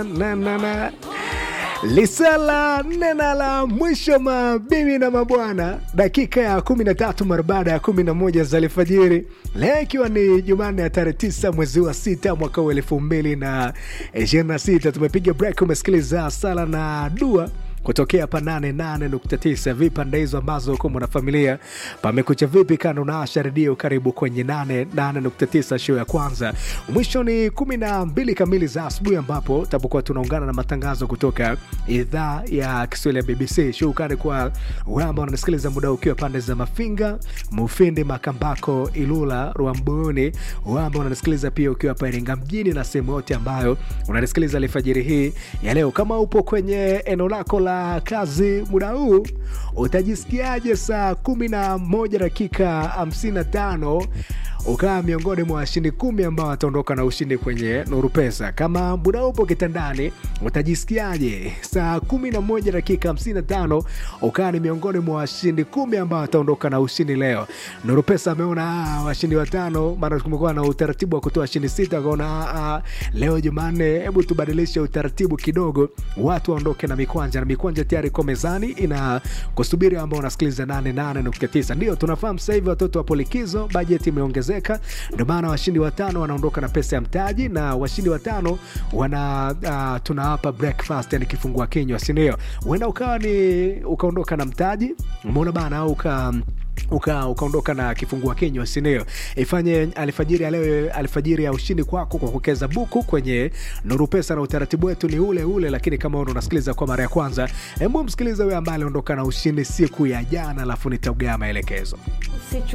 na, na, na. Lisala nena la mwisho, mabibi na mabwana, dakika ya 13 mara baada ya 11 za alfajiri, leo ikiwa ni Jumanne ya tarehe 9 mwezi wa sita mwaka wa elfu mbili na ishirini na sita. Tumepiga break, umesikiliza sala na dua kutokea hapa 88.9 vipande hizo ambazo uko mwanafamilia pamekucha vipi kando na Asha redio karibu kwenye 88.9 show ya kwanza mwisho ni 12 kamili za asubuhi ambapo tapokuwa tunaungana na matangazo kutoka idhaa ya Kiswahili ya BBC shukani kwa wewe ambao unanisikiliza muda ukiwa pande za Mafinga Mufindi Makambako Ilula Rwamboni wewe ambao unanisikiliza pia ukiwa hapa Iringa mjini na sehemu yote ambayo unanisikiliza alfajiri hii ya leo kama upo kwenye eneo lako la kazi muda huu utajisikiaje saa kumi na moja dakika hamsini na tano ukawa miongoni mwa washindi kumi ambao wataondoka na ushindi kwenye Nuru Pesa. Kama muda upo kitandani, utajisikiaje saa kumi na moja dakika hamsini na tano ukawa ni miongoni mwa washindi kumi ambao wataondoka na ushindi leo? Nuru Pesa ameona ah, washindi watano, maana kumekuwa na utaratibu wa kutoa washindi sita, akaona ah, ah, leo Jumanne, hebu tubadilishe utaratibu kidogo, watu waondoke na mikwanja, na mikwanja tayari iko mezani ina kusubiri ambao unasikiliza 88.9. Ndio tunafahamu sasa hivi watoto wapo likizo, bajeti imeongezeka kuongezeka ndio maana washindi watano wanaondoka na pesa ya mtaji na washindi watano wana uh, tunawapa breakfast yani kifungua kinywa sindio huenda ukawa ni ukaondoka na mtaji umeona bana au uka uka ukaondoka na kifungua kinywa sindio ifanye alfajiri ya leo alfajiri ya ushindi kwako kwa kukeza buku kwenye nuru pesa na utaratibu wetu ni ule ule lakini kama una unasikiliza kwa mara ya kwanza hebu msikiliza huyo ambaye aliondoka na ushindi siku ya jana alafu nitaugaa maelekezo